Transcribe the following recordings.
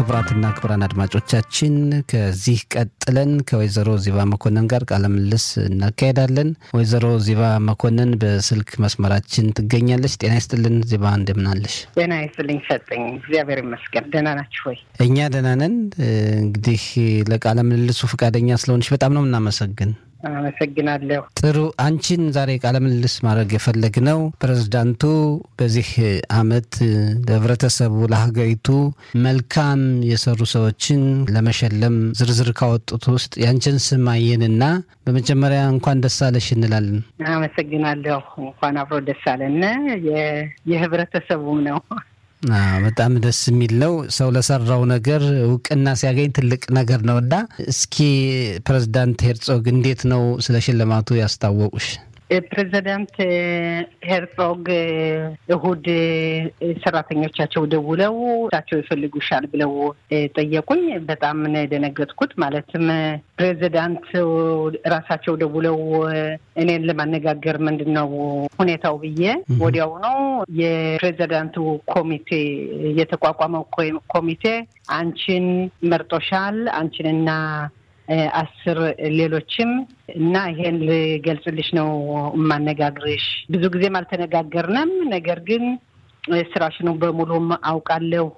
ክቡራትና ክቡራን አድማጮቻችን ከዚህ ቀጥለን ከወይዘሮ ዚባ መኮንን ጋር ቃለ ምልልስ እናካሄዳለን። ወይዘሮ ዚባ መኮንን በስልክ መስመራችን ትገኛለች። ጤና ይስጥልን ዚባ፣ እንደምናለሽ? ጤና ይስጥልኝ ሰጠኝ። እግዚአብሔር ይመስገን። ደህና ናችሁ ወይ? እኛ ደህና ነን። እንግዲህ ለቃለ ምልልሱ ፈቃደኛ ስለሆንሽ በጣም ነው የምናመሰግን። አመሰግናለሁ። ጥሩ። አንቺን ዛሬ ቃለ ምልልስ ማድረግ የፈለግነው ፕሬዝዳንቱ በዚህ አመት ለህብረተሰቡ፣ ለሀገሪቱ መልካም የሰሩ ሰዎችን ለመሸለም ዝርዝር ካወጡት ውስጥ ያንቺን ስም አየንና በመጀመሪያ እንኳን ደስ አለሽ እንላለን። አመሰግናለሁ። እንኳን አብሮ ደስ አለን። የህብረተሰቡም ነው በጣም ደስ የሚል ነው። ሰው ለሰራው ነገር እውቅና ሲያገኝ ትልቅ ነገር ነው እና እስኪ ፕሬዝዳንት ሄርጾግ እንዴት ነው ስለ ሽልማቱ ያስታወቁሽ? ፕሬዚዳንት ሄርጾግ እሁድ ሰራተኞቻቸው ደውለው እሳቸው ይፈልጉሻል ብለው ጠየቁኝ። በጣም ነው የደነገጥኩት። ማለትም ፕሬዚዳንት ራሳቸው ደውለው እኔን ለማነጋገር ምንድን ነው ሁኔታው ብዬ ወዲያው ነው የፕሬዚዳንቱ ኮሚቴ የተቋቋመው ኮሚቴ አንቺን መርጦሻል አንቺንና አስር ሌሎችም እና ይሄን ልገልጽልሽ ነው የማነጋግርሽ። ብዙ ጊዜም አልተነጋገርንም፣ ነገር ግን ስራሽኑ በሙሉም አውቃለሁ።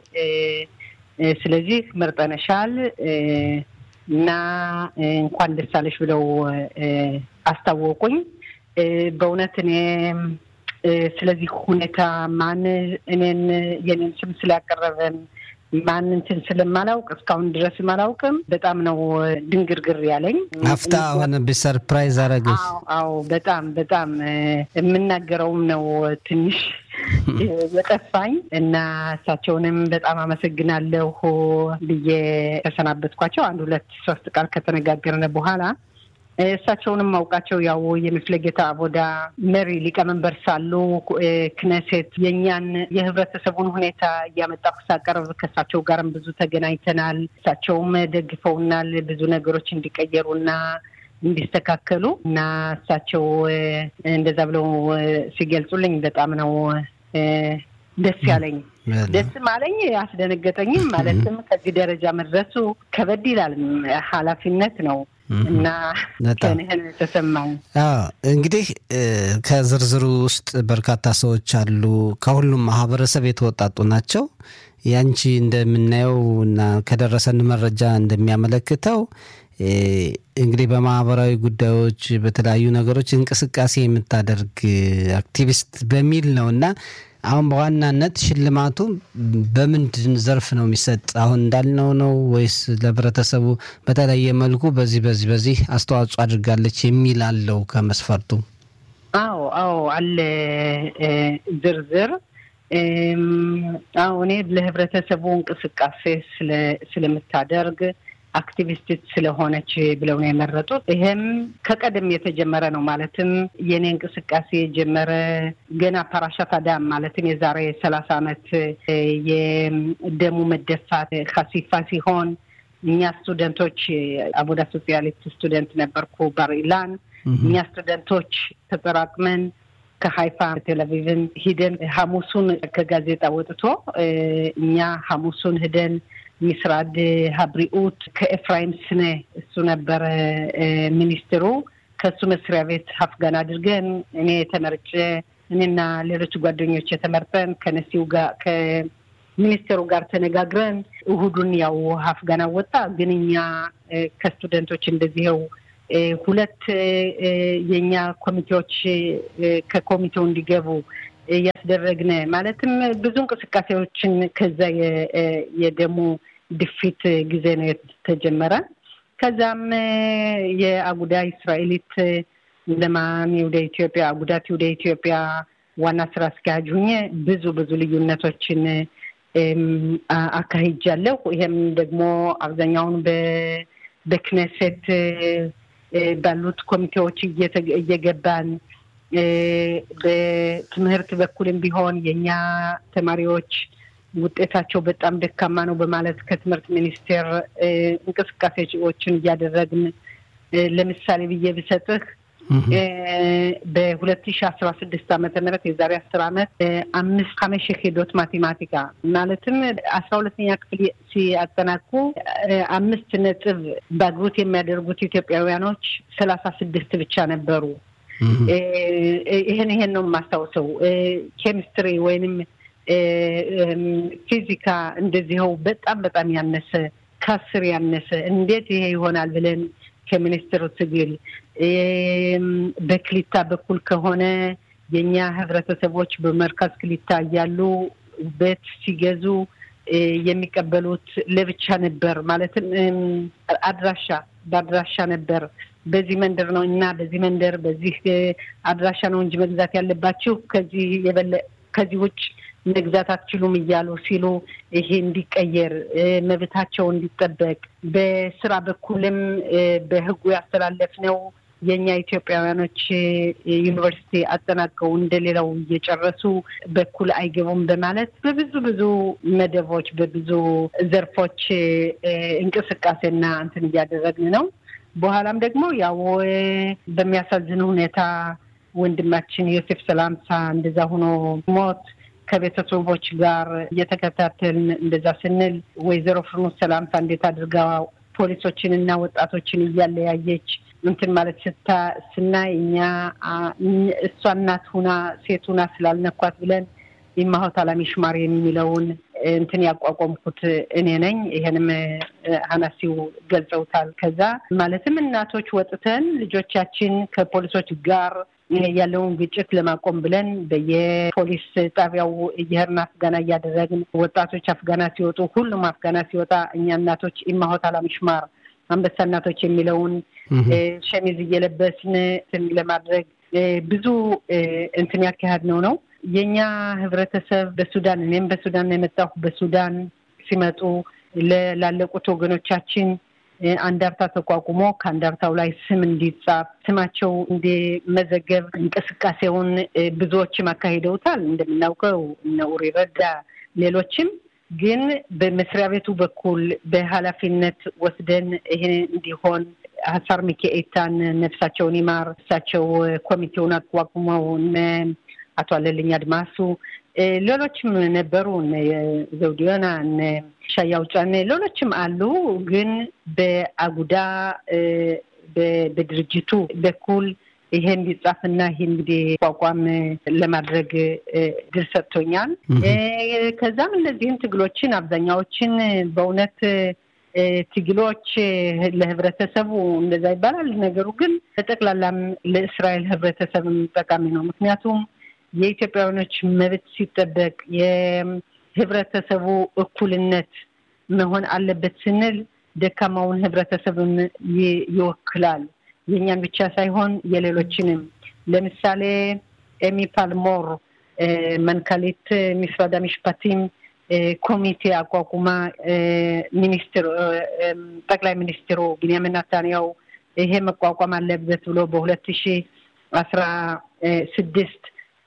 ስለዚህ መርጠነሻል እና እንኳን ደስ አለሽ ብለው አስታወቁኝ። በእውነት እኔ ስለዚህ ሁኔታ ማን እኔን የኔን ስም ስላቀረበን ማን እንትን ስለማላውቅ እስካሁን ድረስም አላውቅም። በጣም ነው ድንግርግር ያለኝ። አፍታ ሆነብሽ? ሰርፕራይዝ አረገሽ? አዎ በጣም በጣም የምናገረውም ነው ትንሽ የጠፋኝ እና እሳቸውንም በጣም አመሰግናለሁ ብዬ ተሰናበትኳቸው። አንድ ሁለት ሶስት ቃል ከተነጋገርን በኋላ እሳቸውንም ማውቃቸው ያው የምፍለጌታ አቦዳ መሪ ሊቀመንበር ሳሉ ክነሴት የእኛን የህብረተሰቡን ሁኔታ እያመጣሁ ሳቀርብ ከእሳቸው ጋርም ብዙ ተገናኝተናል። እሳቸውም ደግፈውናል ብዙ ነገሮች እንዲቀየሩና እንዲስተካከሉ እና እሳቸው እንደዛ ብለው ሲገልጹልኝ በጣም ነው ደስ ያለኝ። ደስም አለኝ አስደነገጠኝም። ማለትም ከዚህ ደረጃ መድረሱ ከበድ ይላል፣ ኃላፊነት ነው እና ከንህን ተሰማኝ። እንግዲህ ከዝርዝሩ ውስጥ በርካታ ሰዎች አሉ። ከሁሉም ማህበረሰብ የተወጣጡ ናቸው። ያንቺ እንደምናየው እና ከደረሰን መረጃ እንደሚያመለክተው እንግዲህ በማህበራዊ ጉዳዮች በተለያዩ ነገሮች እንቅስቃሴ የምታደርግ አክቲቪስት በሚል ነው እና አሁን በዋናነት ሽልማቱ በምንድን ዘርፍ ነው የሚሰጥ? አሁን እንዳልነው ነው ወይስ ለህብረተሰቡ በተለየ መልኩ በዚህ በዚህ በዚህ አስተዋጽኦ አድርጋለች የሚል አለው ከመስፈርቱ? አዎ አዎ አለ ዝርዝር። አዎ እኔ ለህብረተሰቡ እንቅስቃሴ ስለምታደርግ አክቲቪስት ስለሆነች ብለው ነው የመረጡት። ይሄም ከቀደም የተጀመረ ነው። ማለትም የኔ እንቅስቃሴ የጀመረ ገና ፓራሻት አዳም ማለትም የዛሬ ሰላሳ ዓመት የደሙ መደፋት ካሲፋ ሲሆን እኛ ስቱደንቶች አቡዳ ሶሲያሊስት ስቱደንት ነበርኩ ባርኢላን እኛ ስቱደንቶች ተጠራቅመን ከሀይፋ ቴሌቪዥን ሂደን ሐሙሱን ከጋዜጣ ወጥቶ እኛ ሐሙሱን ሂደን ሚስራድ ሀብሪኡት ከኤፍራይም ስነ እሱ ነበረ ሚኒስትሩ። ከእሱ መስሪያ ቤት ሀፍጋን አድርገን እኔ ተመርጬ እኔና ሌሎች ጓደኞች የተመርጠን ከነሲው ጋር ከሚኒስቴሩ ጋር ተነጋግረን እሁዱን ያው ሀፍጋን አወጣ። ግን እኛ ከስቱደንቶች እንደዚህው ሁለት የእኛ ኮሚቴዎች ከኮሚቴው እንዲገቡ እያስደረግን ማለትም ብዙ እንቅስቃሴዎችን ከዛ የደሙ ድፊት ጊዜ ነው የተጀመረ። ከዛም የአጉዳ እስራኤሊት ለማን ወደ ኢትዮጵያ አጉዳት ወደ ኢትዮጵያ ዋና ስራ አስኪያጅ ሁኜ ብዙ ብዙ ልዩነቶችን አካሂጃለሁ። ይሄም ደግሞ አብዛኛውን በክነሴት ባሉት ኮሚቴዎች እየገባን በትምህርት በኩልም ቢሆን የእኛ ተማሪዎች ውጤታቸው በጣም ደካማ ነው በማለት ከትምህርት ሚኒስቴር እንቅስቃሴዎችን እያደረግን ለምሳሌ ብዬ ብሰጥህ በሁለት ሺ አስራ ስድስት ዓመተ ምህረት የዛሬ አስር ዓመት አምስት ሀመሽ ሄዶት ማቴማቲካ ማለትም አስራ ሁለተኛ ክፍል ሲያጠናቁ አምስት ነጥብ ባግሩት የሚያደርጉት ኢትዮጵያውያኖች ሰላሳ ስድስት ብቻ ነበሩ። ይህን ይሄን ነው የማስታውሰው። ኬሚስትሪ ወይንም ፊዚካ እንደዚኸው በጣም በጣም ያነሰ ከአስር ያነሰ እንዴት ይሄ ይሆናል ብለን ከሚኒስትሩ ትግል በክሊታ በኩል ከሆነ የእኛ ህብረተሰቦች በመርካዝ ክሊታ እያሉ ቤት ሲገዙ የሚቀበሉት ለብቻ ነበር። ማለትም አድራሻ በአድራሻ ነበር። በዚህ መንደር ነው እና በዚህ መንደር በዚህ አድራሻ ነው እንጂ መግዛት ያለባችሁ ከዚህ የበለ ከዚህ ውጭ መግዛት አትችሉም እያሉ ሲሉ ይሄ እንዲቀየር መብታቸው እንዲጠበቅ በስራ በኩልም በህጉ ያስተላለፍነው የእኛ ኢትዮጵያውያኖች ዩኒቨርሲቲ አጠናቀው እንደሌላው እየጨረሱ በኩል አይገቡም በማለት በብዙ ብዙ መደቦች በብዙ ዘርፎች እንቅስቃሴና እንትን እያደረግን ነው። በኋላም ደግሞ ያው በሚያሳዝን ሁኔታ ወንድማችን ዮሴፍ ሰላምሳ እንደዛ ሆኖ ሞት ከቤተሰቦች ጋር እየተከታተልን እንደዛ ስንል ወይዘሮ ፍርኑስ ሰላምሳ እንዴት አድርጋ ፖሊሶችን እና ወጣቶችን እያለያየች እንትን ማለት ስታ ስናይ እኛ እሷ እናት ሁና ሴት ሁና ስላልነኳት ብለን የማሆት አላሚ ሽማር የሚለውን እንትን ያቋቋምኩት እኔ ነኝ። ይሄንም ሀናሲው ገልጸውታል። ከዛ ማለትም እናቶች ወጥተን ልጆቻችን ከፖሊሶች ጋር ያለውን ግጭት ለማቆም ብለን በየፖሊስ ጣቢያው እየሄድን አፍጋና እያደረግን ወጣቶች አፍጋና ሲወጡ ሁሉም አፍጋና ሲወጣ እኛ እናቶች ኢማሆት አላሚሽማር አንበሳ እናቶች የሚለውን ሸሚዝ እየለበስን እንትን ለማድረግ ብዙ እንትን ያካሄድ ነው ነው የእኛ ህብረተሰብ በሱዳን እኔም በሱዳን የመጣሁ በሱዳን ሲመጡ ላለቁት ወገኖቻችን አንዳርታ ተቋቁሞ ከአንዳርታው ላይ ስም እንዲጻፍ ስማቸው እንዲመዘገብ እንቅስቃሴውን ብዙዎችም አካሂደውታል። እንደምናውቀው እነ ኡሪ ረዳ ሌሎችም ግን በመስሪያ ቤቱ በኩል በኃላፊነት ወስደን ይሄ እንዲሆን ሀሳር ሚካኤታን ነፍሳቸውን ይማር እሳቸው ኮሚቴውን አቋቁመው አቶ አለልኝ አድማሱ ሌሎችም ነበሩ፣ ዘውዲዮና፣ ሻያው ጫኔ ሌሎችም አሉ። ግን በአጉዳ በድርጅቱ በኩል ይሄ እንዲጻፍና ይሄ እንግዲህ ቋቋም ለማድረግ ድል ሰጥቶኛል። ከዛም እነዚህን ትግሎችን አብዛኛዎችን በእውነት ትግሎች ለህብረተሰቡ እንደዛ ይባላል። ነገሩ ግን በጠቅላላም ለእስራኤል ህብረተሰብም ጠቃሚ ነው። ምክንያቱም የኢትዮጵያውያኖች መብት ሲጠበቅ የህብረተሰቡ እኩልነት መሆን አለበት ስንል ደካማውን ህብረተሰብም ይወክላል። የእኛን ብቻ ሳይሆን የሌሎችንም። ለምሳሌ ኤሚ ፓልሞር መንካሊት ሚስራዳ ሚሽፓቲም ኮሚቴ አቋቁማ ሚኒስትር ጠቅላይ ሚኒስትሩ ቢንያሚን ናታንያው ይሄ መቋቋም አለበት ብሎ በሁለት ሺ አስራ ስድስት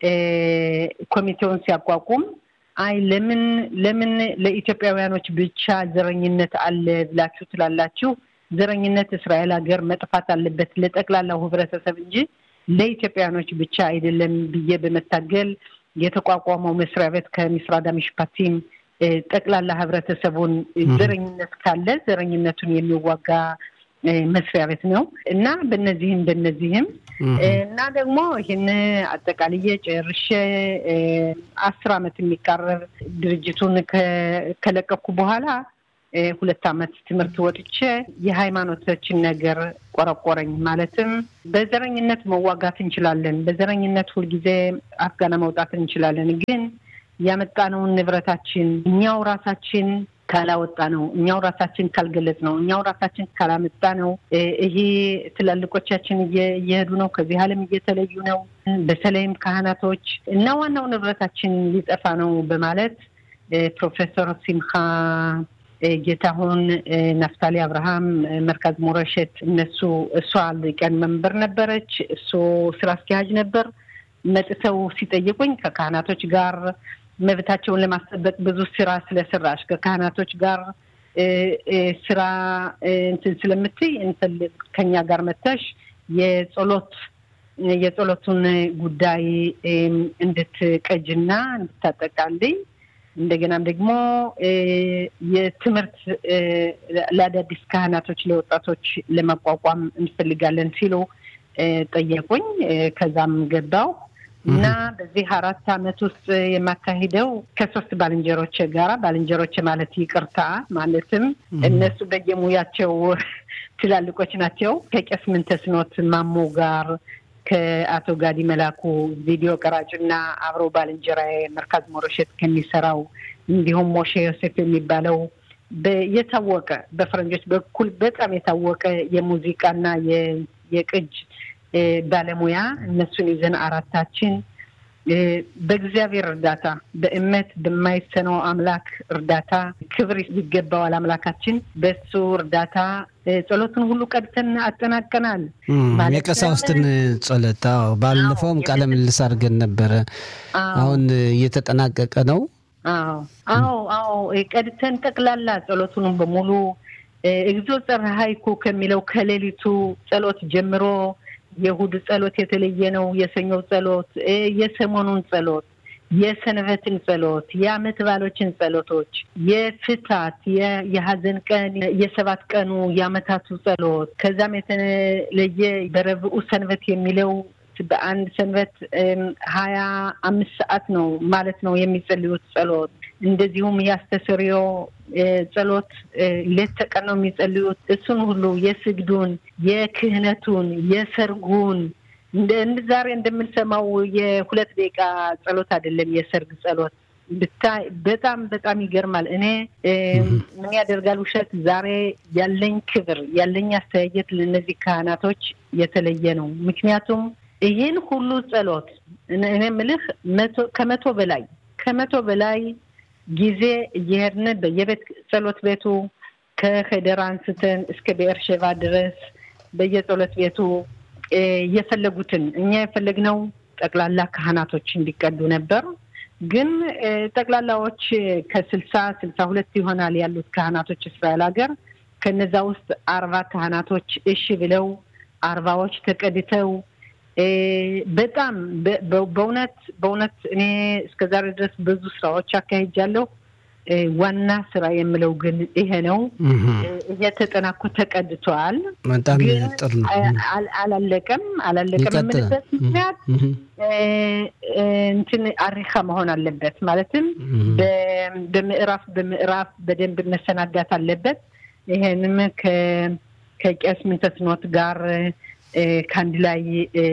ኮሚቴውን ሲያቋቁም አይ ለምን ለምን ለኢትዮጵያውያኖች ብቻ ዘረኝነት አለ ብላችሁ ትላላችሁ? ዘረኝነት እስራኤል ሀገር መጥፋት አለበት ለጠቅላላው ህብረተሰብ እንጂ ለኢትዮጵያውያኖች ብቻ አይደለም ብዬ በመታገል የተቋቋመው መስሪያ ቤት ከሚስራዳ ሚሽፓቲም ጠቅላላ ህብረተሰቡን ዘረኝነት ካለ ዘረኝነቱን የሚዋጋ መስሪያ ቤት ነው እና በነዚህም በነዚህም እና ደግሞ ይህን አጠቃልዬ ጨርሼ አስር አመት የሚቃረብ ድርጅቱን ከለቀኩ በኋላ ሁለት አመት ትምህርት ወጥቼ የሃይማኖቶችን ነገር ቆረቆረኝ። ማለትም በዘረኝነት መዋጋት እንችላለን፣ በዘረኝነት ሁልጊዜ አፍጋና መውጣት እንችላለን። ግን ያመጣነውን ንብረታችን እኛው ራሳችን ካላወጣ ነው እኛው ራሳችን ካልገለጽ ነው እኛው ራሳችን ካላመጣ ነው። ይሄ ትላልቆቻችን እየሄዱ ነው፣ ከዚህ ዓለም እየተለዩ ነው። በተለይም ካህናቶች እና ዋናው ንብረታችን ሊጠፋ ነው በማለት ፕሮፌሰር ሲምካ ጌታሁን፣ ናፍታሊ አብርሃም፣ መርካዝ ሞረሸት እነሱ እሷ ሊቀን መንበር ነበረች፣ እሱ ስራ አስኪያጅ ነበር። መጥተው ሲጠይቁኝ ከካህናቶች ጋር መብታቸውን ለማስጠበቅ ብዙ ስራ ስለሰራሽ ከካህናቶች ጋር ስራ እንትን ስለምትይ እንፈልግ ከኛ ጋር መተሽ የጸሎት የጸሎቱን ጉዳይ እንድትቀጅና እንድታጠቃልኝ እንደገናም ደግሞ የትምህርት ለአዳዲስ ካህናቶች ለወጣቶች ለማቋቋም እንፈልጋለን ሲሉ ጠየቁኝ። ከዛም ገባው እና በዚህ አራት አመት ውስጥ የማካሂደው ከሶስት ባልንጀሮች ጋራ ባልንጀሮች ማለት ይቅርታ ማለትም እነሱ በየሙያቸው ትላልቆች ናቸው። ከቄስ ምንተስኖት ማሞ ጋር ከአቶ ጋዲ መላኩ ቪዲዮ ቀራጭና አብረው ባልንጀራ መርካዝ ሞረሸት ከሚሰራው እንዲሁም ሞሼ ዮሴፍ የሚባለው የታወቀ በፈረንጆች በኩል በጣም የታወቀ የሙዚቃና የቅጅ ባለሙያ እነሱን ይዘን አራታችን በእግዚአብሔር እርዳታ በእምነት በማይሰነው አምላክ እርዳታ ክብር ይገባዋል አምላካችን። በሱ እርዳታ ጸሎትን ሁሉ ቀድተን አጠናቀናል። የቀሳውስትን ጸሎት ባለፈውም ቃለ ምልልስ አድርገን ነበረ። አሁን እየተጠናቀቀ ነው። አዎ አዎ አዎ ቀድተን ጠቅላላ ጸሎቱንም በሙሉ እግዚኦ ጸርሃይኩ ከሚለው ከሌሊቱ ጸሎት ጀምሮ የእሑድ ጸሎት የተለየ ነው። የሰኞው ጸሎት፣ የሰሞኑን ጸሎት፣ የሰንበትን ጸሎት፣ የዓመት ባሎችን ጸሎቶች፣ የፍታት፣ የሀዘን ቀን፣ የሰባት ቀኑ የዓመታቱ ጸሎት ከዛም የተለየ በረብኡ ሰንበት የሚለው በአንድ ሰንበት ሀያ አምስት ሰዓት ነው ማለት ነው የሚጸልዩት ጸሎት። እንደዚሁም የአስተስርዮ ጸሎት ሌት ተቀን ነው የሚጸልዩት። እሱን ሁሉ የስግዱን፣ የክህነቱን፣ የሰርጉን እንደ ዛሬ እንደምንሰማው የሁለት ደቂቃ ጸሎት አይደለም የሰርግ ጸሎት ብታይ በጣም በጣም ይገርማል። እኔ ምን ያደርጋል ውሸት ዛሬ ያለኝ ክብር ያለኝ አስተያየት ለእነዚህ ካህናቶች የተለየ ነው። ምክንያቱም ይህን ሁሉ ጸሎት እኔ የምልህ ከመቶ በላይ ከመቶ በላይ ጊዜ እየሄድን በየቤት ጸሎት ቤቱ ከሄደር አንስተን እስከ ቤርሼቫ ድረስ በየጸሎት ቤቱ የፈለጉትን እኛ የፈለግነው ጠቅላላ ካህናቶች እንዲቀዱ ነበር። ግን ጠቅላላዎች ከስልሳ ስልሳ ሁለት ይሆናል ያሉት ካህናቶች እስራኤል ሀገር ከነዛ ውስጥ አርባ ካህናቶች እሺ ብለው አርባዎች ተቀድተው በጣም በእውነት በእውነት እኔ እስከዛሬ ድረስ ብዙ ስራዎች አካሂጃለሁ። ዋና ስራ የምለው ግን ይሄ ነው። እየተጠናኮ ተቀድተዋል። በጣም ጥሩ ነው። አላለቀም አላለቀም የምልበት ምክንያት እንትን አሪካ መሆን አለበት። ማለትም በምዕራፍ በምዕራፍ በደንብ መሰናዳት አለበት። ይሄንም ከቄስ ምንተስኖት ጋር ከአንድ ላይ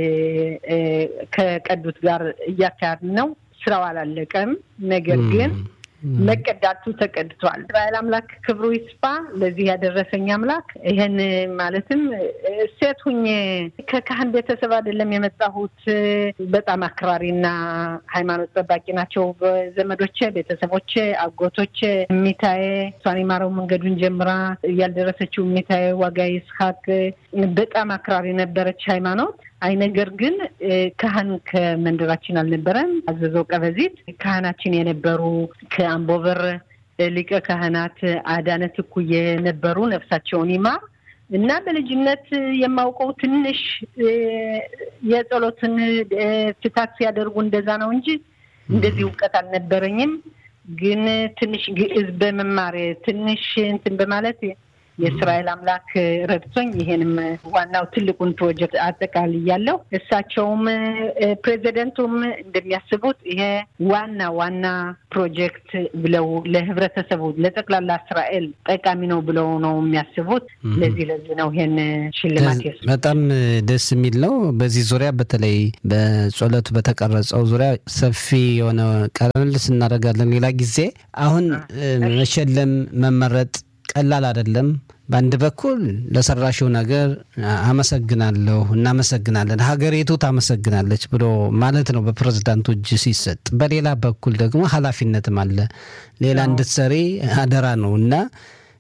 ከቀዱት ጋር እያካሄድን ነው። ስራው አላለቀም። ነገር ግን መቀዳቱ ተቀድቷል። እስራኤል አምላክ ክብሩ ይስፋ። ለዚህ ያደረሰኝ አምላክ ይህን ማለትም ሴት ሁኜ ከካህን ቤተሰብ አይደለም የመጣሁት። በጣም አክራሪና ሃይማኖት ጠባቂ ናቸው ዘመዶቼ፣ ቤተሰቦቼ፣ አጎቶቼ። እሚታዬ እሷን የማረው መንገዱን ጀምራ ያልደረሰችው እሚታዬ ዋጋ ይስሐቅ በጣም አክራሪ ነበረች ሃይማኖት አይ ነገር ግን ካህን ከመንደራችን አልነበረም። አዘዘው ቀበዚት ካህናችን የነበሩ ከአምቦበር ሊቀ ካህናት አዳነ ትኩዬ የነበሩ ነፍሳቸውን ይማር እና በልጅነት የማውቀው ትንሽ የጸሎትን ፍታት ሲያደርጉ እንደዛ ነው እንጂ እንደዚህ እውቀት አልነበረኝም። ግን ትንሽ ግዕዝ በመማር ትንሽ እንትን በማለት የእስራኤል አምላክ ረድቶኝ ይሄንም ዋናው ትልቁን ፕሮጀክት አጠቃልያለሁ። እሳቸውም ፕሬዚደንቱም እንደሚያስቡት ይሄ ዋና ዋና ፕሮጀክት ብለው ለህብረተሰቡ ለጠቅላላ እስራኤል ጠቃሚ ነው ብለው ነው የሚያስቡት። ለዚህ ለዚህ ነው ይሄን ሽልማት የሱ በጣም ደስ የሚል ነው። በዚህ ዙሪያ በተለይ በጸሎቱ በተቀረጸው ዙሪያ ሰፊ የሆነ ቃለ ምልልስ እናደርጋለን ሌላ ጊዜ። አሁን መሸለም መመረጥ ቀላል አይደለም። በአንድ በኩል ለሰራሽው ነገር አመሰግናለሁ፣ እናመሰግናለን፣ ሀገሪቱ ታመሰግናለች ብሎ ማለት ነው በፕሬዝዳንቱ እጅ ሲሰጥ፣ በሌላ በኩል ደግሞ ኃላፊነትም አለ። ሌላ እንድትሰሪ አደራ ነው እና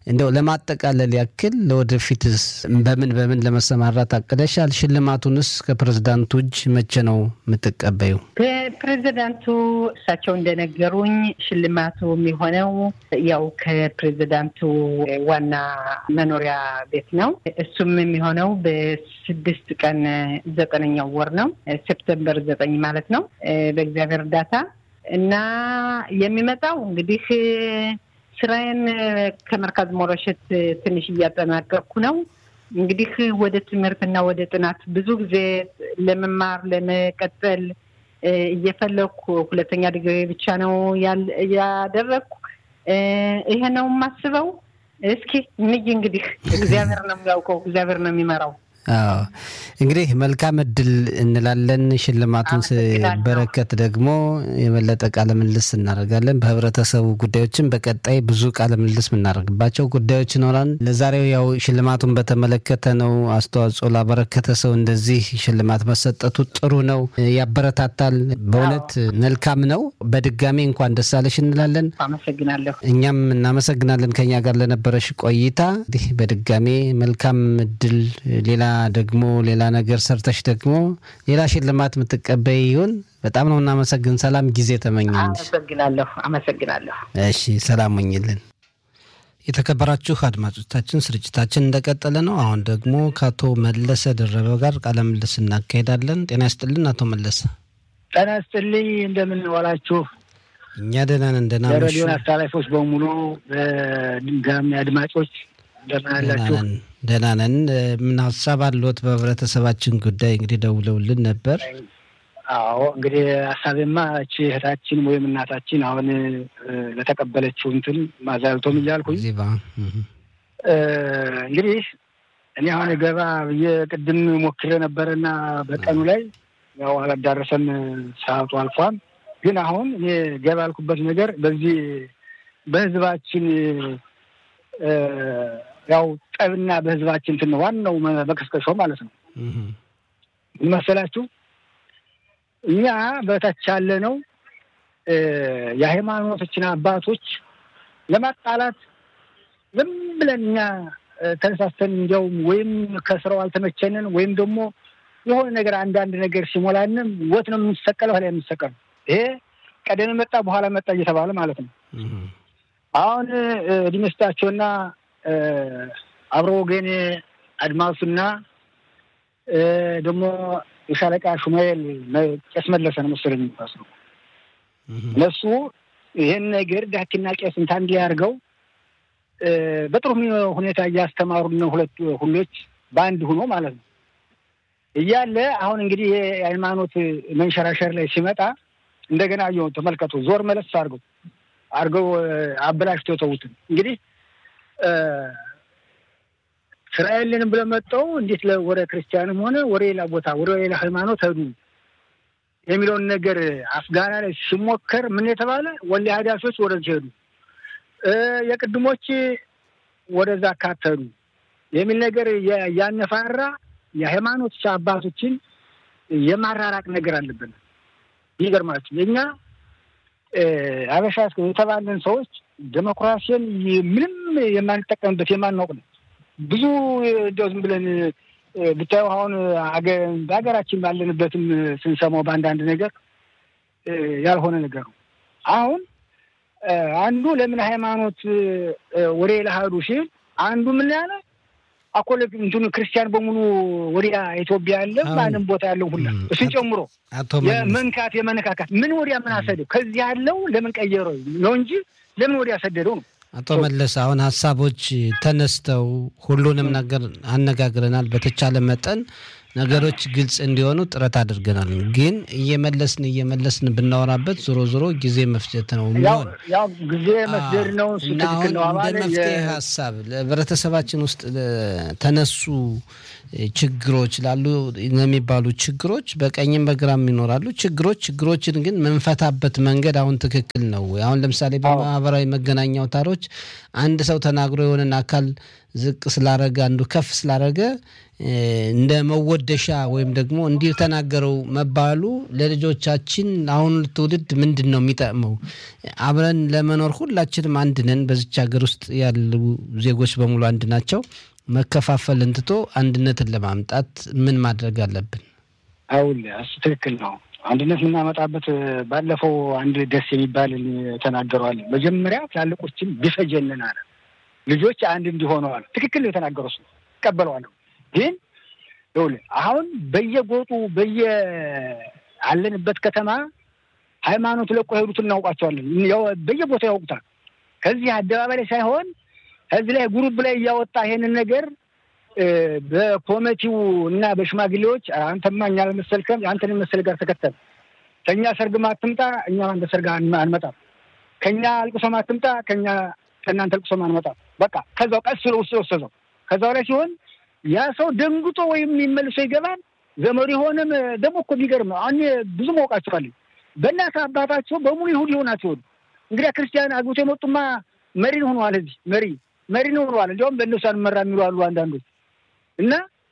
እንደው ለማጠቃለል ያክል ለወደፊትስ በምን በምን ለመሰማራት አቅደሻል? ሽልማቱንስ ከፕሬዝዳንቱ እጅ መቼ ነው የምትቀበዩ? ፕሬዚዳንቱ እሳቸው እንደነገሩኝ ሽልማቱ የሚሆነው ያው ከፕሬዚዳንቱ ዋና መኖሪያ ቤት ነው። እሱም የሚሆነው በስድስት ቀን ዘጠነኛው ወር ነው፣ ሴፕተምበር ዘጠኝ ማለት ነው በእግዚአብሔር እርዳታ እና የሚመጣው እንግዲህ ስራዬን ከመርካዝ ሞረሸት ትንሽ እያጠናቀቅኩ ነው። እንግዲህ ወደ ትምህርትና ወደ ጥናት ብዙ ጊዜ ለመማር ለመቀጠል እየፈለግኩ ሁለተኛ ዲግሪ ብቻ ነው ያደረግኩ። ይሄ ነው የማስበው። እስኪ እንይ እንግዲህ እግዚአብሔር ነው የሚያውቀው፣ እግዚአብሔር ነው የሚመራው። አዎ እንግዲህ መልካም እድል እንላለን። ሽልማቱን በረከት ደግሞ የበለጠ ቃለ ምልልስ እናደርጋለን። በህብረተሰቡ ጉዳዮችን በቀጣይ ብዙ ቃለ ምልልስ የምናደርግባቸው ጉዳዮች ይኖራል። ለዛሬው ያው ሽልማቱን በተመለከተ ነው። አስተዋጽኦ ላበረከተ ሰው እንደዚህ ሽልማት መሰጠቱ ጥሩ ነው፣ ያበረታታል። በእውነት መልካም ነው። በድጋሚ እንኳን ደስ አለሽ እንላለን። አመሰግናለሁ። እኛም እናመሰግናለን ከኛ ጋር ለነበረሽ ቆይታ። እንግዲህ በድጋሜ መልካም እድል ሌላ ደግሞ ሌላ ነገር ሰርተሽ ደግሞ ሌላ ሽልማት የምትቀበይ ይሁን። በጣም ነው እናመሰግን። ሰላም ጊዜ ተመኘንሽ። አመሰግናለሁ። አመሰግናለሁ። እሺ፣ ሰላም ሆኝልን። የተከበራችሁ አድማጮቻችን ስርጭታችን እንደቀጠለ ነው። አሁን ደግሞ ከአቶ መለሰ ደረበ ጋር ቃለ ምልልስ እናካሄዳለን። ጤና ይስጥልን አቶ መለሰ። ጤና ይስጥልኝ። እንደምን ዋላችሁ? እኛ ደህና ነን። ደህና መሹ? የሬዲዮን አስተላላፊዎች በሙሉ ድጋሚ አድማጮች እንደምን አላችሁ? ደህና ነን። ምን ሀሳብ አለዎት? በህብረተሰባችን ጉዳይ እንግዲህ ደውለውልን ነበር። አዎ እንግዲህ ሀሳቤማ እቺ እህታችን ወይም እናታችን አሁን ለተቀበለችው እንትን ማዛልቶም እያልኩኝ ዚባ እንግዲህ እኔ አሁን ገባ ብዬ ቅድም ሞክሬ ነበረና በቀኑ ላይ ያው አላዳረሰም፣ ሰዓቱ አልፏል። ግን አሁን እኔ ገባ ያልኩበት ነገር በዚህ በህዝባችን ያው ጠብና በህዝባችን እንትን ነው ዋናው መቀስቀሻው ማለት ነው። ምን መሰላችሁ? እኛ በታች ያለ ነው የሃይማኖቶችን አባቶች ለማጣላት ዝም ብለን እኛ ተነሳስተን እንዲያውም ወይም ከስራው አልተመቸንን ወይም ደግሞ የሆነ ነገር አንዳንድ ነገር ሲሞላንም ወት ነው የምንሰቀለው ላ የምንሰቀለው ይሄ ቀደም መጣ በኋላ መጣ እየተባለ ማለት ነው። አሁን እድሜ ስጣቸውና አብሮ ወገኔ አድማሱና ደግሞ የሻለቃ ሹማኤል ቄስ መለሰ ነው መሰለኝ የሚባለው እነሱ ይህን ነገር ዳኪና ቄስ እንታ እንዲህ አድርገው በጥሩ ሁኔታ እያስተማሩ ነው። ሁለቱ ሁሎች በአንድ ሆኖ ማለት ነው እያለ አሁን እንግዲህ የሃይማኖት መንሸራሸር ላይ ሲመጣ እንደገና የሆን ተመልከቱ፣ ዞር መለስ አድርገው አድርገው አበላሽቶ የተዉትን እንግዲህ ስራ የለንም ብለው መጠው እንዴት ወደ ክርስቲያንም ሆነ ወደ ሌላ ቦታ ወደ ሌላ ሃይማኖት ሄዱ የሚለውን ነገር አፍጋና ላይ ሲሞከር ምን የተባለ ወላ ሀዳሾች ወደዚህ ሄዱ፣ የቅድሞች ወደዛ አካተሉ የሚል ነገር ያነፋራ የሃይማኖት አባቶችን የማራራቅ ነገር አለብን። ይገርማችሁ የእኛ አበሻ የተባለን ሰዎች ዴሞክራሲን ምንም የማንጠቀምበት የማናውቅ ነው። ብዙ እንደው ዝም ብለን ብታየው አሁን በሀገራችን ባለንበትም ስንሰማው በአንዳንድ ነገር ያልሆነ ነገር ነው። አሁን አንዱ ለምን ሃይማኖት ወደ ሌላ ሄዱ ሲል አንዱ ምን ያለ አኮለ እንትኑ ክርስቲያን በሙሉ ወዲያ ኢትዮጵያ ያለ ማንም ቦታ ያለው ሁላ እሱን ጨምሮ የመንካት የመነካካት ምን ወዲያ ምን አሰደው ከዚህ ያለው ለምን ቀየረው ነው እንጂ ለምን ወዲያ ሰደደው ነው። አቶ መለስ አሁን ሀሳቦች ተነስተው ሁሉንም ነገር አነጋግረናል። በተቻለ መጠን ነገሮች ግልጽ እንዲሆኑ ጥረት አድርገናል። ግን እየመለስን እየመለስን ብናወራበት ዞሮ ዞሮ ጊዜ መፍጀት ነው የሚሆን ያው ጊዜ መስደድ ነው። እሱ ትክክል ነው። እንደ መፍትሄ ሀሳብ ለህብረተሰባችን ውስጥ ተነሱ ችግሮች ላሉ የሚባሉ ችግሮች በቀኝም በግራም ይኖራሉ። ችግሮች ችግሮችን ግን መንፈታበት መንገድ አሁን ትክክል ነው። አሁን ለምሳሌ በማህበራዊ መገናኛ አውታሮች አንድ ሰው ተናግሮ የሆነን አካል ዝቅ ስላረገ አንዱ ከፍ ስላረገ እንደ መወደሻ ወይም ደግሞ እንዲህ ተናገረው መባሉ ለልጆቻችን አሁን ትውልድ ምንድን ነው የሚጠቅመው? አብረን ለመኖር ሁላችንም አንድ ነን። በዚች ሀገር ውስጥ ያሉ ዜጎች በሙሉ አንድ ናቸው። መከፋፈልን ትቶ አንድነትን ለማምጣት ምን ማድረግ አለብን? አሁን እሱ ትክክል ነው። አንድነት የምናመጣበት ባለፈው አንድ ደስ የሚባል ተናገረዋል። መጀመሪያ ትላልቆችን ቢፈጀንን አለ ልጆች አንድ እንዲሆነዋል። ትክክል ነው የተናገረው እሱ እቀበለዋለሁ። ግን ይኸውልህ አሁን በየጎጡ በየ አለንበት ከተማ ሃይማኖት ለቆ ሄዱት እናውቃቸዋለን። በየቦታው ያውቁታል። ከዚህ አደባባይ ላይ ሳይሆን ከዚህ ላይ ጉሩብ ላይ እያወጣ ይሄንን ነገር በኮሚቴው እና በሽማግሌዎች አንተማ እኛ አልመሰልከም፣ አንተን መሰል ጋር ተከተል፣ ከእኛ ሰርግ ማትምጣ፣ እኛ አንተ ሰርግ አንመጣም፣ ከእኛ አልቅሶ ማትምጣ፣ ከእኛ ከእናንተ አልቅሶ አንመጣም። በቃ ከዛው ቀስ ብሎ ውስጥ ወሰዘው። ከዛው ላይ ሲሆን ያ ሰው ደንግጦ ወይም የሚመልሶ ይገባል። ዘመዱ የሆነም ደግሞ እኮ የሚገርም ነው። አሁን ብዙ ማውቃቸዋለኝ በእናት አባታቸው በሙሉ ይሁድ ይሆናቸው እንግዲህ ክርስቲያን አግብቶ የመጡማ መሪን ሆነዋል። እዚህ መሪ መሪን ሆነዋል። እንዲያውም በእነሱ አንመራ የሚሉ አሉ አንዳንዶች እና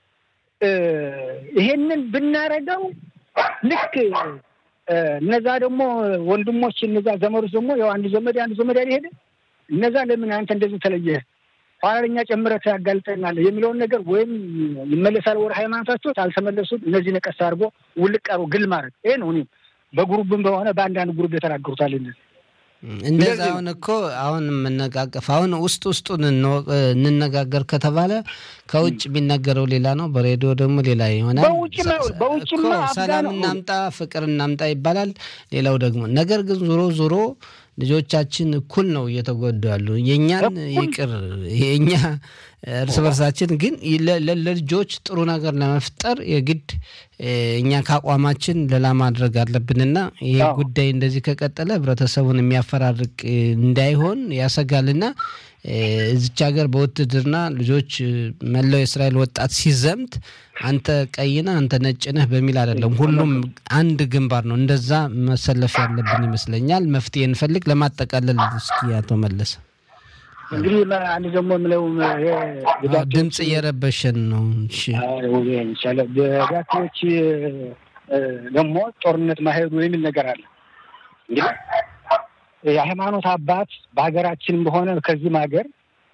ይሄንን ብናረገው ልክ እነዛ ደግሞ ወንድሞች እነዛ ዘመዶች ደግሞ ያው አንድ ዘመድ አንድ ዘመድ ያልሄደ እነዛ ለምን አንተ እንደዚህ ተለየህ ኋላ ለኛ ጨምረህ ያጋልጠናል የሚለውን ነገር ወይም ይመለሳል ወደ ሃይማኖታቸው አልተመለሱም። እነዚህ ነቀስ አድርጎ ውልቅ አድርጎ ግል ማድረግ ይሄ ነው። እኔም በግሩብም በሆነ በአንዳንድ ግሩብ የተናገሩታል እነዚህ እንደዛ አሁን እኮ አሁን የምነቃቀፍ አሁን ውስጥ ውስጡን እንነጋገር ከተባለ ከውጭ የሚነገረው ሌላ ነው፣ በሬዲዮ ደግሞ ሌላ ይሆናል። እኮ ሰላም እናምጣ፣ ፍቅር እናምጣ ይባላል። ሌላው ደግሞ ነገር ግን ዞሮ ዞሮ ልጆቻችን እኩል ነው እየተጎዱ ያሉ። የእኛን ይቅር የእኛ እርስ በርሳችን ግን ለልጆች ጥሩ ነገር ለመፍጠር የግድ እኛ ከአቋማችን ሌላ ማድረግ አለብንና ይሄ ጉዳይ እንደዚህ ከቀጠለ ህብረተሰቡን የሚያፈራርቅ እንዳይሆን ያሰጋልና እዚች ሀገር በውትድርና ልጆች መላው የእስራኤል ወጣት ሲዘምት አንተ ቀይነህ አንተ ነጭ ነህ በሚል አይደለም። ሁሉም አንድ ግንባር ነው። እንደዛ መሰለፍ ያለብን ይመስለኛል። መፍትሄ እንፈልግ። ለማጠቃለል እስኪ አቶ መለሰ እንግዲህ አንድ ደግሞ የምለው ድምፅ እየረበሸን ነው። በጋቶች ደግሞ ጦርነት ማሄዱ የሚል ነገር አለ እንግዲህ የሃይማኖት አባት በሀገራችንም በሆነ ከዚህም ሀገር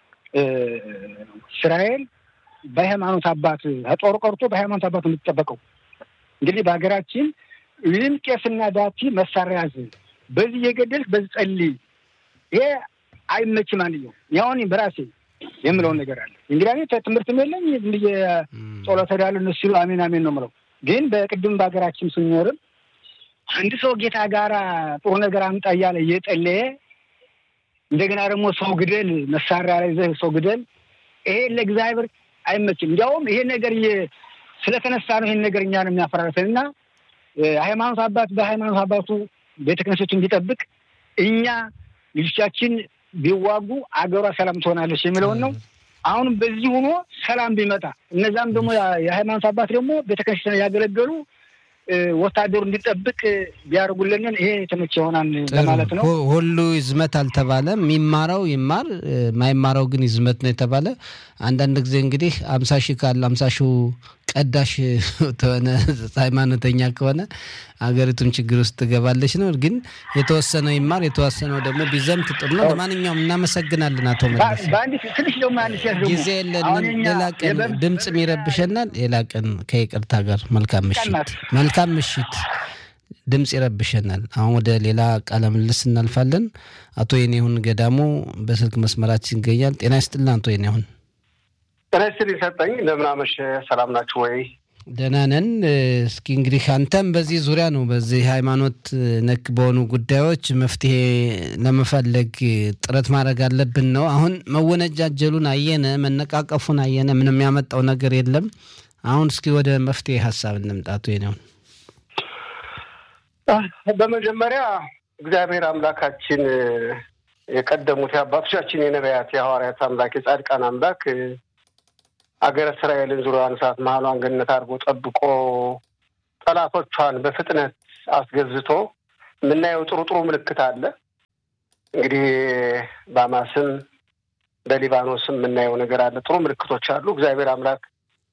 እስራኤል በሃይማኖት አባት ጦር ቀርቶ በሃይማኖት አባት የምትጠበቀው እንግዲህ በሀገራችን ይህም ቄስና ዳቲ መሳሪያ ያዝ፣ በዚህ የገደልክ በዚህ ጸልይ፣ ይሄ አይመችም። አንየው ያሁን በራሴ የምለውን ነገር አለ እንግዲህ እኔ ትምህርትም የለኝ ብዬ ጸሎተ ዳሉ እነሱ ሲሉ አሜን አሜን ነው የምለው። ግን በቅድም በሀገራችን ስንኖርም አንድ ሰው ጌታ ጋር ጥሩ ነገር አምጣ እያለ እየጠለየ እንደገና ደግሞ ሰው ግደል መሳሪያ ላይ ይዘህ ሰው ግደል፣ ይሄ ለእግዚአብሔር አይመችም። እንዲያውም ይሄ ነገር ስለተነሳ ነው ይሄን ነገር እኛ ነው የሚያፈራረሰን እና ሃይማኖት አባት በሃይማኖት አባቱ ቤተ ክህነቶችን እንዲጠብቅ እኛ ልጆቻችን ቢዋጉ አገሯ ሰላም ትሆናለች የሚለውን ነው። አሁንም በዚህ ሆኖ ሰላም ቢመጣ እነዛም ደግሞ የሃይማኖት አባት ደግሞ ቤተ ክህነት ያገለገሉ ወታደሩ እንዲጠብቅ ቢያደርጉልንን ይሄ የተመቸ ይሆናል ለማለት ነው። ሁሉ ይዝመት አልተባለም። የሚማረው ይማር፣ ማይማረው ግን ይዝመት ነው የተባለ። አንዳንድ ጊዜ እንግዲህ አምሳ ሺህ ካለ አምሳ ሺህ ቀዳሽ ተሆነ ሃይማኖተኛ ከሆነ ሀገሪቱም ችግር ውስጥ ትገባለች ነው። ግን የተወሰነው ይማር፣ የተወሰነው ደግሞ ቢዘምት ጥሩ ነው። ለማንኛውም እናመሰግናለን አቶ መለስ። ትንሽ ደግሞ ጊዜ የለንም። ሌላ ቀን ድምፅም ይረብሸናል። ሌላ ቀን ከይቅርታ ጋር መልካም ምሽት፣ መልካም ምሽት። ድምፅ ይረብሸናል። አሁን ወደ ሌላ ቃለ ምልልስ እናልፋለን። አቶ የኔሁን ገዳሙ በስልክ መስመራችን ይገኛል። ጤና ይስጥልን አቶ የኔሁን። ጤና ይስጥልኝ ሰጠኝ። እንደምን አመሸህ? ሰላም ናችሁ ወይ? ደህና ነን። እስኪ እንግዲህ አንተም በዚህ ዙሪያ ነው በዚህ ሃይማኖት ነክ በሆኑ ጉዳዮች መፍትሄ ለመፈለግ ጥረት ማድረግ አለብን ነው። አሁን መወነጃጀሉን አየነ፣ መነቃቀፉን አየነ፣ ምንም ያመጣው ነገር የለም። አሁን እስኪ ወደ መፍትሄ ሀሳብ እንምጣቱ ነው። በመጀመሪያ እግዚአብሔር አምላካችን የቀደሙት የአባቶቻችን የነቢያት የሐዋርያት አምላክ የጻድቃን አምላክ አገረ እስራኤልን ዙሪያዋን ሰዓት መሀሏን ገነት አድርጎ ጠብቆ ጠላቶቿን በፍጥነት አስገዝቶ የምናየው ጥሩ ጥሩ ምልክት አለ። እንግዲህ በአማስም በሊባኖስም የምናየው ነገር አለ። ጥሩ ምልክቶች አሉ። እግዚአብሔር አምላክ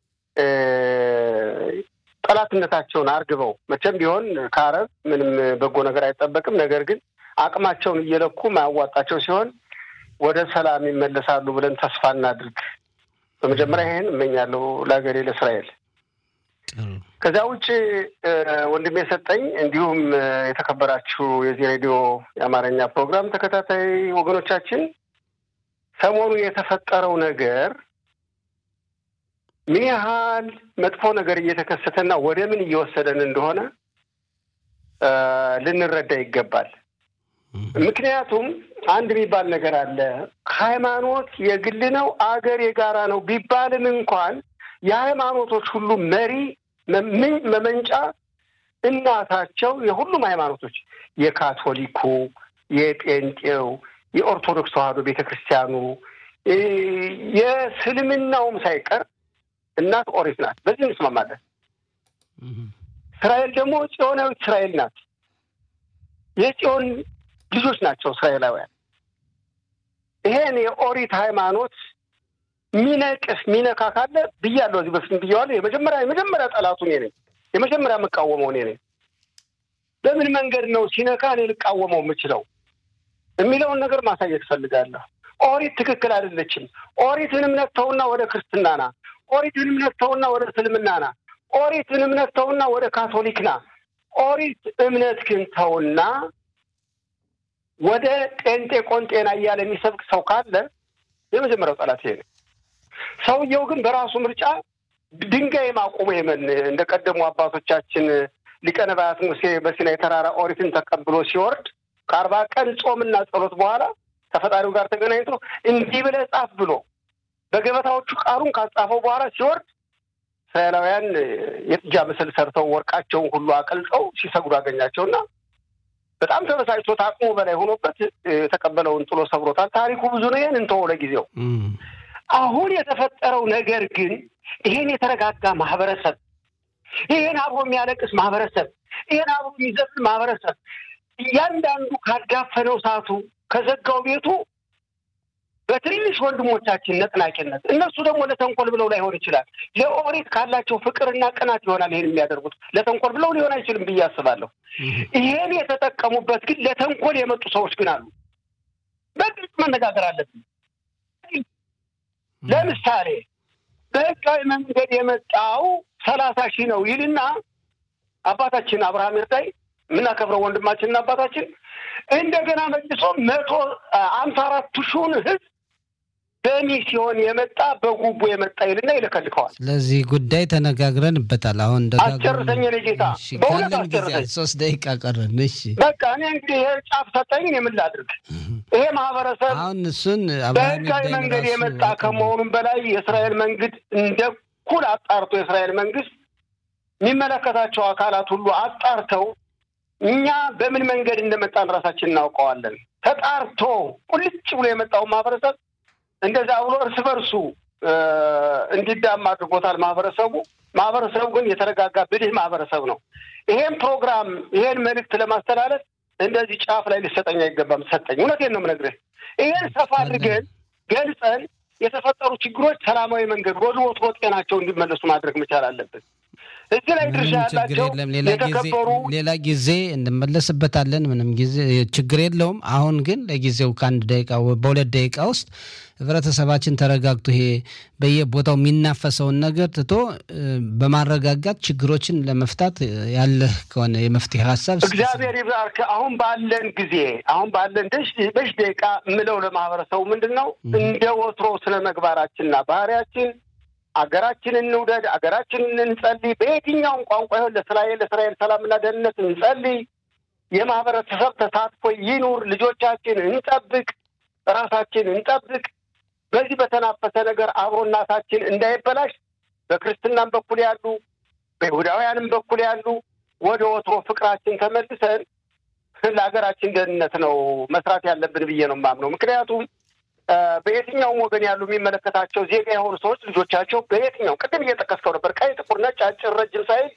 ጠላትነታቸውን አርግበው መቼም ቢሆን ከአረብ ምንም በጎ ነገር አይጠበቅም። ነገር ግን አቅማቸውን እየለኩ ማያዋጣቸው ሲሆን ወደ ሰላም ይመለሳሉ ብለን ተስፋ እናድርግ። በመጀመሪያ ይሄን እመኛለሁ ለሀገሬ ለእስራኤል። ከዚያ ውጭ ወንድሜ የሰጠኝ እንዲሁም የተከበራችሁ የዚህ ሬዲዮ የአማርኛ ፕሮግራም ተከታታይ ወገኖቻችን ሰሞኑ የተፈጠረው ነገር ምን ያህል መጥፎ ነገር እየተከሰተና ወደ ምን እየወሰደን እንደሆነ ልንረዳ ይገባል። ምክንያቱም አንድ የሚባል ነገር አለ። ሃይማኖት የግል ነው፣ አገር የጋራ ነው ቢባልም እንኳን የሃይማኖቶች ሁሉ መሪ መመንጫ እናታቸው የሁሉም ሃይማኖቶች የካቶሊኩ፣ የጴንጤው፣ የኦርቶዶክስ ተዋሕዶ ቤተ ክርስቲያኑ፣ የእስልምናውም ሳይቀር እናት ኦሪት ናት። በዚህ እንስማማለን። እስራኤል ደግሞ ጽዮናዊት እስራኤል ናት። የጽዮን ልጆች ናቸው እስራኤላውያን። ይሄን የኦሪት ሃይማኖት ሚነቅፍ ሚነካ ካለ ብያለሁ፣ እዚህ በፊት ብያዋለሁ። የመጀመሪያ የመጀመሪያ ጠላቱ እኔ ነኝ። የመጀመሪያ የምቃወመው እኔ ነኝ። በምን መንገድ ነው ሲነካ እኔ ልቃወመው የምችለው የሚለውን ነገር ማሳየት እፈልጋለሁ። ኦሪት ትክክል አይደለችም። ኦሪትን እምነት ተውና ወደ ክርስትና ና። ኦሪትን እምነት ተውና ወደ እስልምና ና። ኦሪትን እምነት ተውና ወደ ካቶሊክ ና። ኦሪት እምነት ግን ተውና ወደ ጴንጤ ቆንጤና እያለ የሚሰብክ ሰው ካለ የመጀመሪያው ጠላት ይሄ ነው። ሰውየው ግን በራሱ ምርጫ ድንጋይ ማቆሙ የመን እንደ ቀደሙ አባቶቻችን ሊቀ ነቢያት ሙሴ በሲናይ ተራራ ኦሪትን ተቀብሎ ሲወርድ ከአርባ ቀን ጾምና ጸሎት በኋላ ከፈጣሪው ጋር ተገናኝቶ እንዲህ ብለህ ጻፍ ብሎ በገበታዎቹ ቃሉን ካጻፈው በኋላ ሲወርድ እስራኤላውያን የጥጃ ምስል ሰርተው ወርቃቸውን ሁሉ አቀልጠው ሲሰግዱ አገኛቸውና በጣም ተበሳጭቶ አቅሙ በላይ ሆኖበት የተቀበለውን ጥሎ ሰብሮታል። ታሪኩ ብዙ ነው። ይህን እንተወው ለጊዜው። አሁን የተፈጠረው ነገር ግን ይሄን የተረጋጋ ማህበረሰብ፣ ይሄን አብሮ የሚያለቅስ ማህበረሰብ፣ ይሄን አብሮ የሚዘፍን ማህበረሰብ እያንዳንዱ ካዳፈነው ሰዓቱ ከዘጋው ቤቱ በትንንሽ ወንድሞቻችን ነጥናቂነት እነሱ ደግሞ ለተንኮል ብለው ላይሆን ይችላል። ለኦሪት ካላቸው ፍቅርና ቅናት ይሆናል ይሄን የሚያደርጉት። ለተንኮል ብለው ሊሆን አይችልም ብዬ አስባለሁ። ይሄን የተጠቀሙበት ግን ለተንኮል የመጡ ሰዎች ግን አሉ። በግልጽ መነጋገር አለብን። ለምሳሌ በህጋዊ መንገድ የመጣው ሰላሳ ሺህ ነው ይልና አባታችን አብርሃም ይርዳይ የምናከብረው ወንድማችንና አባታችን እንደገና መልሶ መቶ አምሳ አራቱ ሺውን ህዝብ በሚስዮን የመጣ በጉቦ የመጣ ይልና ይልከልከዋል። ስለዚህ ጉዳይ ተነጋግረንበታል። አሁን አስጨርሰኝ የእኔ ጌታ፣ በእውነት አስጨርሰኝ። ሶስት ደቂቃ ቀረን። እሺ በቃ እኔ እንግዲህ ይሄ ጫፍ ሰጠኝ፣ እኔ ምን ላድርግ? ይሄ ማህበረሰብ አሁን እሱን በህጋዊ መንገድ የመጣ ከመሆኑም በላይ የእስራኤል መንግስት እንደ ኩል አጣርቶ የእስራኤል መንግስት የሚመለከታቸው አካላት ሁሉ አጣርተው እኛ በምን መንገድ እንደመጣን ራሳችን እናውቀዋለን። ተጣርቶ ቁልጭ ብሎ የመጣውን ማህበረሰብ እንደዛ ብሎ እርስ በርሱ እንዲዳማ አድርጎታል ማህበረሰቡ። ማህበረሰቡ ግን የተረጋጋ ብልህ ማህበረሰብ ነው። ይሄን ፕሮግራም ይሄን መልእክት ለማስተላለፍ እንደዚህ ጫፍ ላይ ሊሰጠኝ አይገባም። ሰጠኝ። እውነቴን ነው የምነግርህ። ይሄን ሰፋ አድርገን ገልጸን የተፈጠሩ ችግሮች ሰላማዊ መንገድ ወደ ወትሮ ጤናቸው እንዲመለሱ ማድረግ መቻል አለብን። እዚህ ላይ ድርሻ ያላቸው የተከበሩ ሌላ ጊዜ እንመለስበታለን። ምንም ጊዜ ችግር የለውም። አሁን ግን ለጊዜው ከአንድ ደቂቃ በሁለት ደቂቃ ውስጥ ህብረተሰባችን ተረጋግቶ ይሄ በየቦታው የሚናፈሰውን ነገር ትቶ በማረጋጋት ችግሮችን ለመፍታት ያለህ ከሆነ የመፍትሄ ሀሳብ እግዚአብሔር ይባርክ። አሁን ባለን ጊዜ አሁን ባለን በሽ ደቂቃ የምለው ለማህበረሰቡ ምንድን ነው እንደ ወትሮ ስነ ምግባራችንና ባህሪያችን አገራችንን እንውደድ፣ አገራችንን እንጸልይ። በየትኛውም ቋንቋ ይሆን ለእስራኤል ለእስራኤል ሰላምና ደህንነት እንጸልይ። የማህበረሰብ ተሳትፎ ይኑር። ልጆቻችን እንጠብቅ፣ ራሳችን እንጠብቅ። በዚህ በተናፈሰ ነገር አብሮናታችን እንዳይበላሽ በክርስትናም በኩል ያሉ በይሁዳውያንም በኩል ያሉ ወደ ወትሮ ፍቅራችን ተመልሰን ለሀገራችን ደህንነት ነው መስራት ያለብን ብዬ ነው የማምነው። ምክንያቱም በየትኛውም ወገን ያሉ የሚመለከታቸው ዜጋ የሆኑ ሰዎች ልጆቻቸው በየትኛው ቅድም እየጠቀስከው ነበር፣ ቀይ፣ ጥቁር፣ ነጭ፣ አጭር፣ ረጅም ሳይል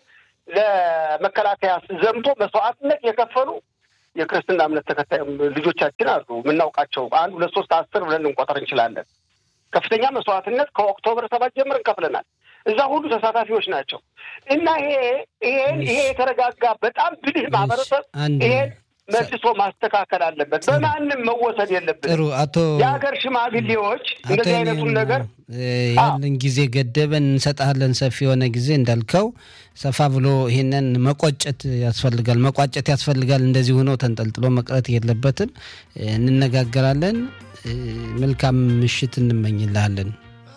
ለመከላከያ ዘምቶ መስዋዕትነት የከፈሉ የክርስትና እምነት ተከታይ ልጆቻችን አሉ። የምናውቃቸው አንድ ሁለት ሶስት አስር ብለን ልንቆጠር እንችላለን። ከፍተኛ መስዋዕትነት ከኦክቶበር ሰባት ጀምረን ከፍለናል። እዛ ሁሉ ተሳታፊዎች ናቸው እና ይሄ ይሄን ይሄ የተረጋጋ በጣም ብልህ ማህበረሰብ ይሄን መልሶ ማስተካከል አለበት። በማንም መወሰድ የለብን። ጥሩ አቶ የሀገር ሽማግሌዎች እንደዚህ አይነቱን ነገር ያለን ጊዜ ገደበን እንሰጣለን። ሰፊ የሆነ ጊዜ እንዳልከው ሰፋ ብሎ ይሄንን መቆጨት ያስፈልጋል፣ መቋጨት ያስፈልጋል። እንደዚህ ሆኖ ተንጠልጥሎ መቅረት የለበትም። እንነጋገራለን። መልካም ምሽት እንመኝልሃለን።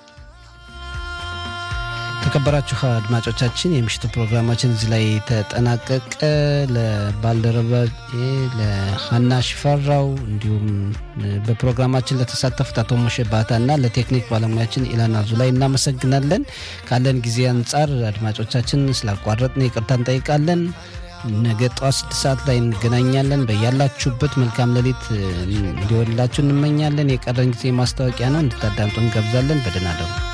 የተከበራችሁ አድማጮቻችን የምሽቱ ፕሮግራማችን እዚህ ላይ ተጠናቀቀ። ለባልደረባ ለሀና ሽፈራው እንዲሁም በፕሮግራማችን ለተሳተፉት አቶ ሞሼ ባታ እና ለቴክኒክ ባለሙያችን ኢላና ዙ ላይ እናመሰግናለን። ካለን ጊዜ አንጻር አድማጮቻችን ስላቋረጥን ይቅርታ እንጠይቃለን። ነገ ጠዋት ስድስት ሰዓት ላይ እንገናኛለን። በያላችሁበት መልካም ሌሊት እንዲሆንላችሁ እንመኛለን። የቀረን ጊዜ ማስታወቂያ ነው፣ እንድታዳምጡ እንጋብዛለን። በደህና እደሩ።